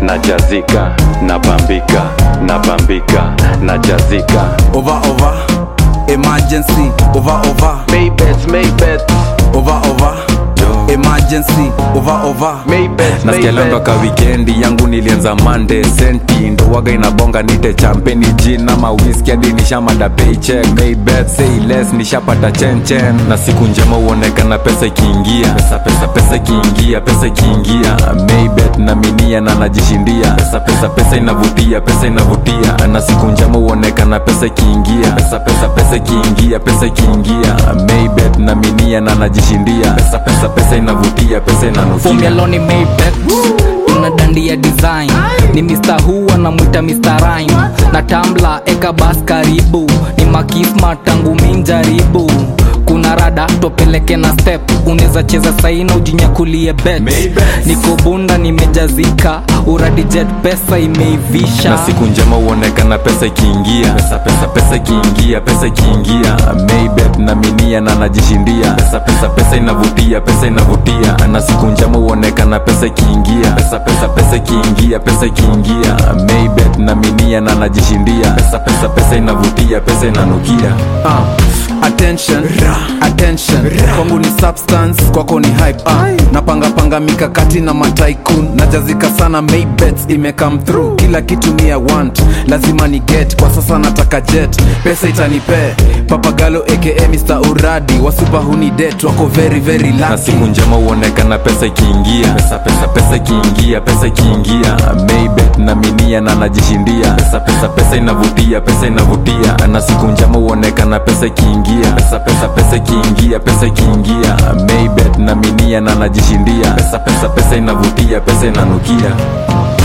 najazika nabambika nabambika najazika over over emergency over over Maybets, Maybets, over over emergency over over Maybets, nasikia leo Maybets. ndoka wikendi yangu nilianza mande senti ndo waga inabonga nite champeni jin ama whisky hadi nishamada paycheck maybet say less nishapata chenchen na siku njema uonekana pesa ikiingia pesa pesa pesa ikiingia pesa ikiingia maybet na minia na najishindia pesa pesa pesa inavutia pesa inavutia na siku njema uonekana pesa ikiingia pesa pesa pesa ikiingia pesa ikiingia maybet na minia na najishindia pesa pesa pesa inavutia pesa inanukia Formuloni Maybet tuna dandia design ni Mr. Who anamwita Mr. Rhyme na Tambla eka bas karibu ni makisma tangu minjaribu kuna rada topeleke na step unaweza cheza saina ujinyakulie bet niko bunda nimejazika uradi jet pesa imeivisha na siku njema uonekana pesa ikiingia pesa pesa pesa ikiingia pesa ikiingia maybet na minia na najishindia pesa pesa pesa inavutia pesa inavutia na siku njema uonekana pesa ikiingia pesa pesa pesa ikiingia pesa ikiingia maybet na minia na najishindia pesa pesa pesa inavutia pesa inanukia uh, attention attention kwangu ni substance kwako ni hype uh, napanga panga mikakati na mataikun najazika sana maybets ime come through kila kitu ni ya want lazima ni get kwa sasa nataka jet pesa itanipe papagalo aka Mr. uradi wasupa huni det wako very very na lucky siku njema uonekana pesa ikiingia pesa pesa pesa ikiingia pesa ikiingia maybet na minia na najishindia pesa pesa pesa inavutia pesa inavutia na siku njema uonekana pesa ikiingia pesa pesa pesa ikiingia pesa ikiingia maybet na minia na najishindia pesa pesa pesa inavutia pesa inanukia